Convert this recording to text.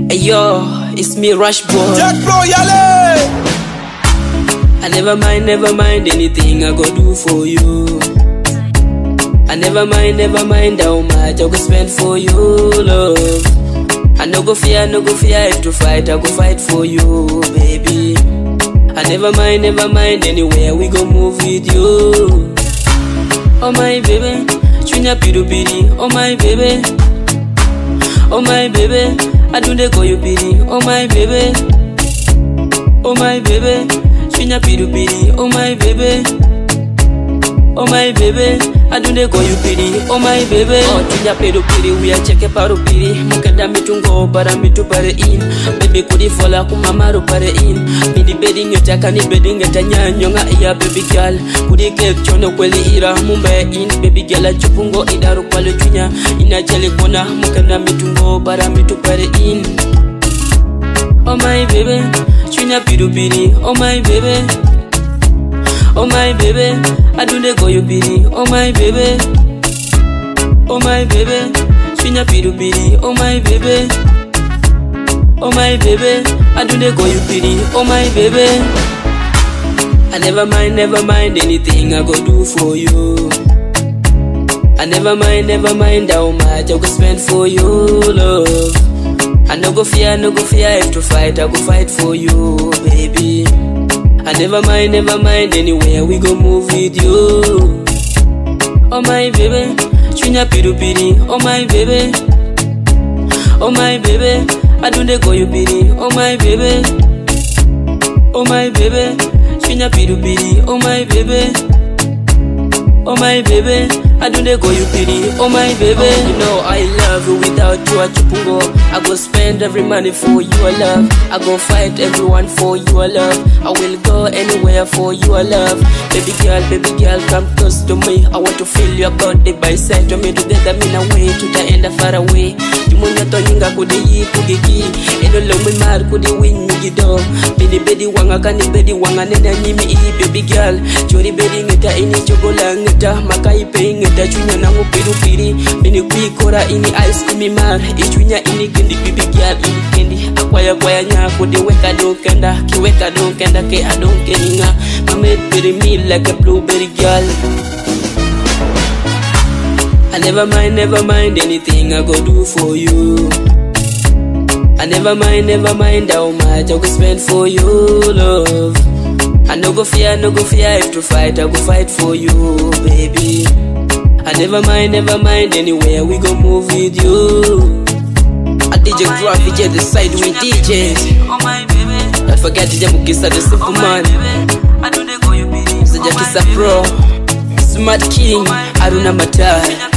Hey yo, it's me Rush Boy. Jack Bro Yale. I never mind, never mind anything I go do for you. I never mind, never mind how much I go spend for you, love. I no go fear, no go fear if to fight, I go fight for you, baby. I never mind, never mind anywhere we go move with you. Oh my baby, chunya piru piri, oh my baby. Oh my baby, I do they call you piri, oh my baby. Oh my baby, chunya piru piri, oh my baby. Oh my baby, I do they call you piri, oh my baby. Oh chunya piru piri, we are check paru piri. Mukada mitungo para mitu pare in. Baby kudi fola kumamaru pare in. Midi bedding yotaka ni bedding nyanyo nga iya baby girl. Kudi cake chono kweli ira mumba in. Baby girl chupungo idaru kwalo chunya. Ina jeli kona mukada mitungo para mitu pare in. Oh my baby, chunya piru piri, oh my baby. Oh my baby, I do they go you pity. Oh my baby, oh my baby, chunya piru piri. Oh my baby, oh my baby, I do they go you pity. Oh my baby, I never mind, never mind anything I go do for you. I never mind, never mind how much I go spend for you, love. I no go fear, no go fear if to fight, I go fight for you, baby. I never mind, never mind anywhere we go move with you. Oh my baby, chunya piru piri. Oh my baby, oh my baby, I do they call you piri. Oh my baby, oh my baby, chunya piru piri. Oh my baby. Oh my baby, I do they call you pity. Oh my baby, oh, you know I love you without you at Chupungo. I go spend every money for your love. I go fight everyone for your love. I will go anywhere for your love. Baby girl, baby girl, come close to me. I want to feel your body by side to me together. Me na way to the end far away. Tumunya to yinga kudi yi kugiki. Eno lo mi mar kudi win gido. Bidi bedi wanga kani bedi wanga nena nyimi i baby girl. Chori bedi ngeta ini chogola ngeta makai pe ngeta chunya nangu piru piri. Bini kui kora ini ice imi mar. Ichunya ini kendi baby girl ini kendi. Akwaya kwaya nya kudi weka don't kenda. Ki weka don't kenda ke I don't keninga. Mame piri me like a blueberry girl. I never mind, never mind anything I go do for you. I never mind, never mind how much I go spend for you, love. I no go fear, no go fear if to fight, I go fight for you, baby. I never mind, never mind anywhere we go move with you. I DJ Graph, DJ the side with DJs. Oh my baby, Don't forget DJ Mukisa the simple man. I do they call you pity. Mr. Jakisa Pro, Smart King, Aruna Matai.